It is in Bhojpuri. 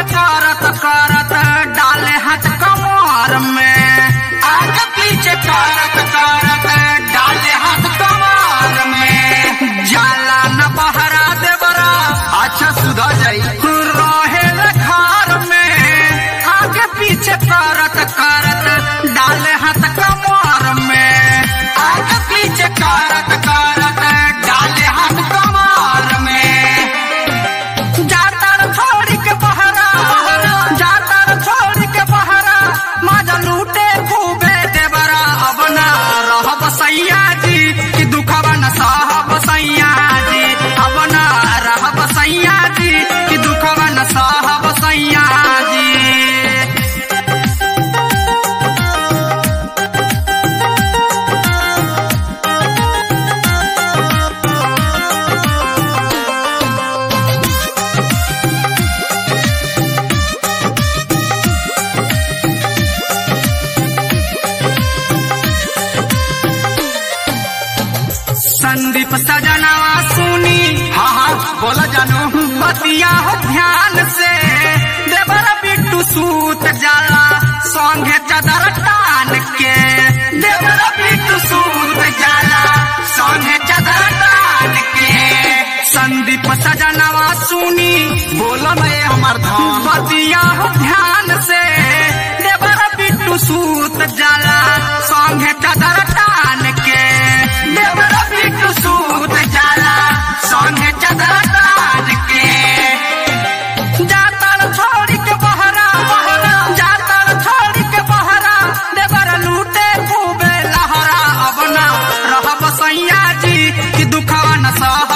पीछे करत करत डाले हाथ कमर में आगे पीछे करत करत डाले हाथ कमर में जाला न बहरा देवरा अच्छा सुधा जाई रहे घर में आगे पीछे करत करत डाले हाथ कमर में आगे पीछे करत करत डाले हाथ कमर में जातर छोड़ के बहरा जातर छोड़ के बहरा माजा लूटे खूबे देवरा अब ना रहब सैया जी कि दुखवा न सहब सैया जी अब ना रहब सैया जी कि दुखवा न सहब सैया जी संदीप सजनवा सुनी हाँ हाँ बोला जानू बतिया हो ध्यान से देवर बिट्टू सूत जाला संगे चदर टान के देवर बिट्टू सूत जाला संगे चदर टान के संदीप सजनवा सुनी बोला मैं हमार धान बतिया हो ध्यान से देवर बिट्टू सूत जाला संगे चदर टान के देवर बिट्टू सूत जाला संगे चदर टान के जातर छोड़ के बहरा जातर छोड़ के बहरा देवर लूटे खूबे लहरा अब ना रहब सैया जी कि दुखवा न सह